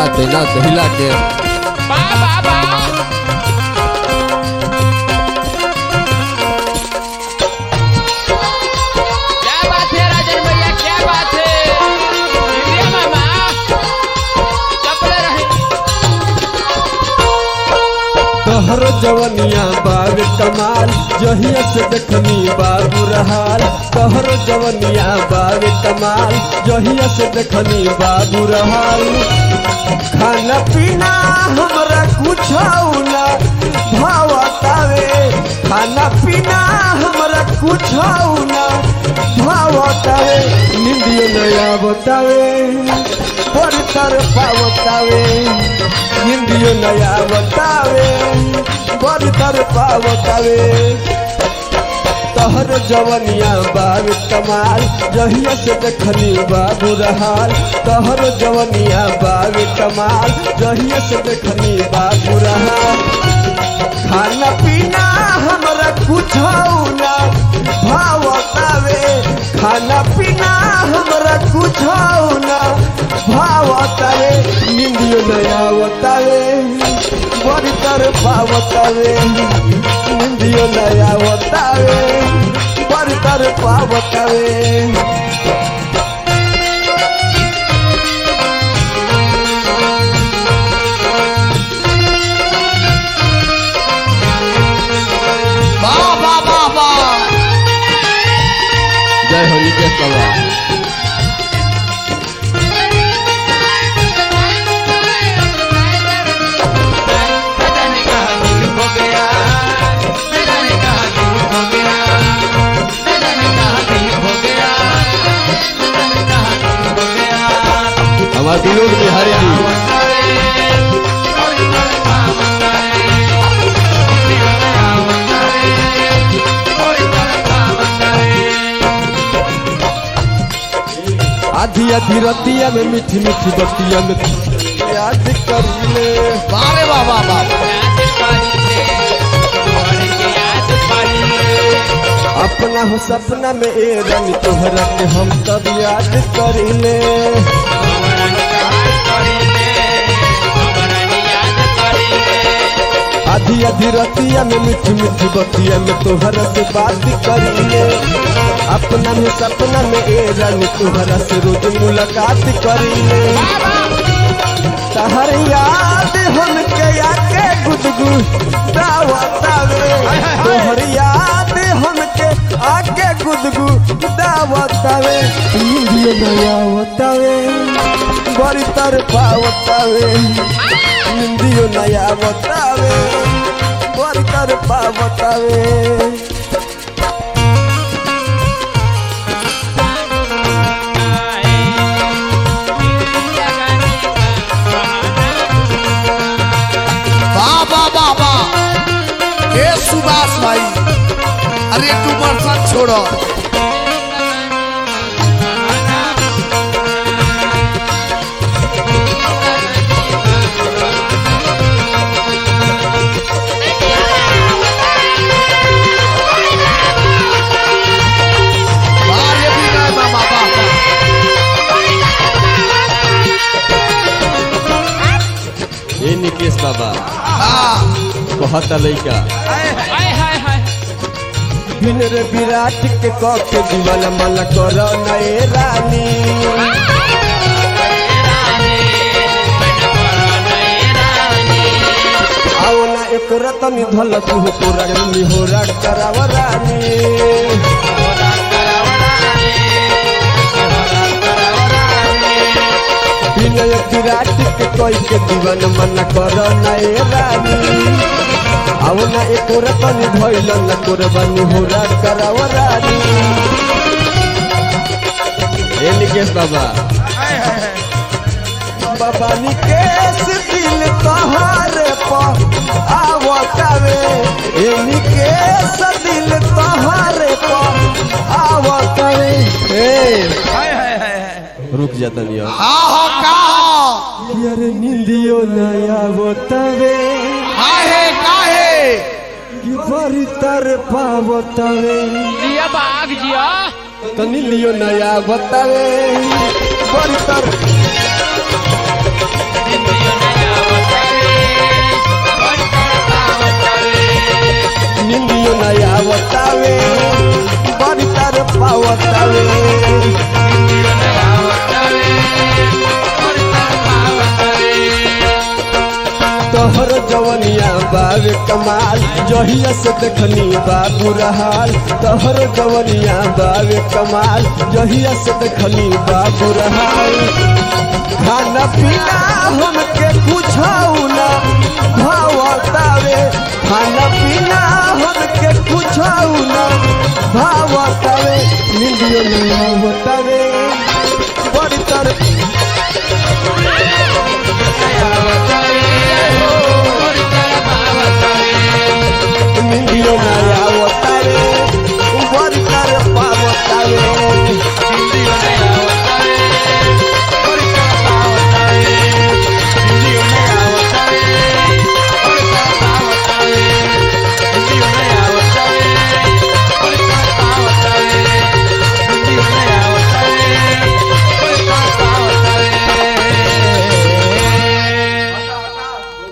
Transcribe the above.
नाते नाते हिला के बा बा बा क्या बात है राजन भैया क्या बात है इंडिया मामा चपले रहे तोहर जवनिया बाब कमाल जहिया से देखनी बाबू रहाल तोहर जवनिया बाब कमाल जहिया से देखनी बाबू रहाल खाना पीना हमरा कुछ ना भावतावे खाना पीना हमरा कुछ ना भावतावे निंदियो नया बतावे बड़ी तरफा बतावे हिंदियो नया बतावे बड़ी तरफा बतावे तहर जवनिया बाब कमाल जहिया से देखनी बाबू रहाल तहर जवनिया बाब कमाल जहिया से देखनी बाबू रहाल खाना पीना हमरा कुछ ना भावतावे खाना पीना हमरा कुछ ना भावतावे निंदियो नया बतावे बड़ी तरफा बतावे निंदियो नया बतावे बड़ी तरफा बतावे वाह वाह वाह वाह जय हो निकेश बाबा जाने कहा दिल हो गया जाने कहा दिल हो गया जाने कहा दिल हो गया जाने कहा दिल हो गया हमारे विनोद बिहारी जी आधी आधी रतिया में मीठी मीठी बतिया में याद कर ले वाह रे वाह वाह वाह अपना हो सपना में ए रंग तोहरा के हम तब याद कर ले आधी आधी रतिया में मीठी मीठी बतिया में तोहरा से बात कर ले अपना में सपना में ए रंग तोहरा से रोज मुलाकात कर ले तहर याद हमके आके गुदगु दावतावे तोहर याद हमके आके गुदगु दावतावे इंडियो नया बतावे बड़ी तरफा बतावे इंडियो नया बतावे बड़ी तरफा बतावे वाह वाह वाह वाह हे सुभाष भाई अरे तू बरसात छोड़ो वाह ये भी है मामा वाह वाह ए निकेश बाबा हाँ कहत लइका हाय हाय हाय बिन रे विराट के कह के दीवाना मन कर नए रानी आओ ना एक रतन धल तू पूरा निहोरा कराव रानी विनय विराट के कह के दीवाना मन कर नए रानी आओ ना एक रतन धैल न कोरबा निहोरा कराव रानी ए निकेश बाबा बाबा निकेश दिल तोहारे पर आवतावे ए निकेश दिल तोहारे पर आवतावे ए रुक जाता नहीं हाँ हो का हो यार निंदियो नया बतावे काहे काहे कि बड़ी तरफा बतावे जिया बाग जिया तो निंदियो नया बतावे बड़ी तरफा जिंदगी कमाल जहिया से देखनी बाबू रहाल तोहर जवनिया बावे कमाल जहिया से देखनी बाबू रहाल खाना पीना हमके कुछौ ना भावतावे खाना पीना हमके कुछौ ना भावतावे निंदियो नहीं आवतावे